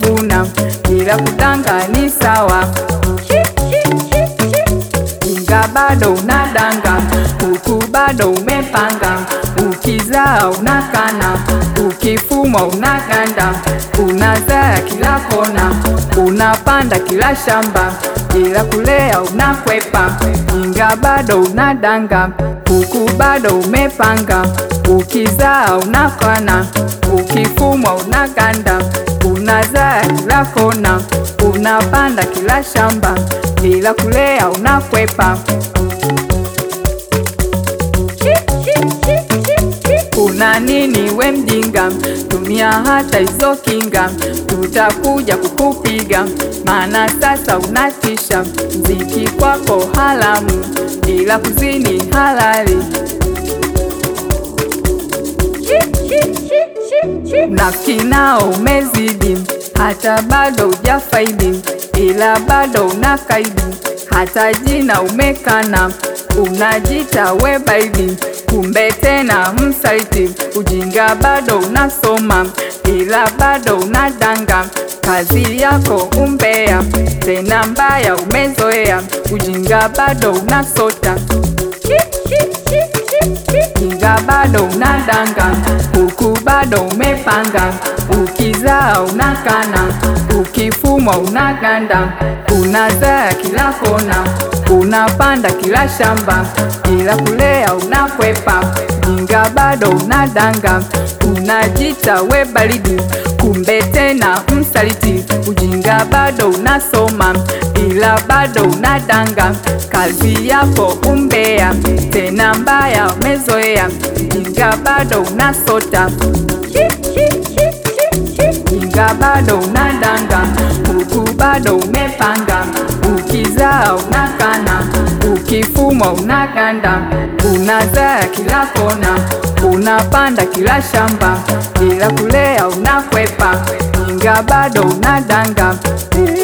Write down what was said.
umevuna, ila kudanga ni sawa. Inga bado unadanga, huku bado umepanga, ukizaa unakana, ukifumwa unaganda, unazaa kila kona, unapanda kila shamba, ila kulea unakwepa. Inga bado unadanga, huku bado umepanga, ukizaa unakana, ukifumwa unaganda, unazaa kila kona, unapanda kila shamba, ila kulea unakwepa. Una nini we mjinga? Tumia hata hizo kinga, tutakuja kukupiga, maana sasa unatisha. Mziki kwako haramu, ila kuzini halali. Nafiki nao umezidi, hata bado hujafaidi, ila bado unakaidi, hata jina umekana, unajita we baidi, kumbe tena msaliti. Ujinga bado unasoma, ila bado unadanga, kazi yako umbea, tena mbaya umezoea, ujinga bado unasota Kinga bado unadanga, huku bado umepanga, ukizaa unakana, ukifumwa unaganda, unazaa kila kona, unapanda kila shamba, ila kulea unakwepa. Kinga bado unadanga, unajita we baridi, kumbe tena msaliti. Ujinga bado unasoma, ila bado unadanga, kazi yako umbea, tena mbaya umezoea. Ujinga bado unasota, ujinga bado unadanga, huku bado umepanga, ukizaa unakana, ukifumwa unaganda, unazaa kila kona, unapanda kila shamba, ila kulea unakwepa. Ujinga bado unadanga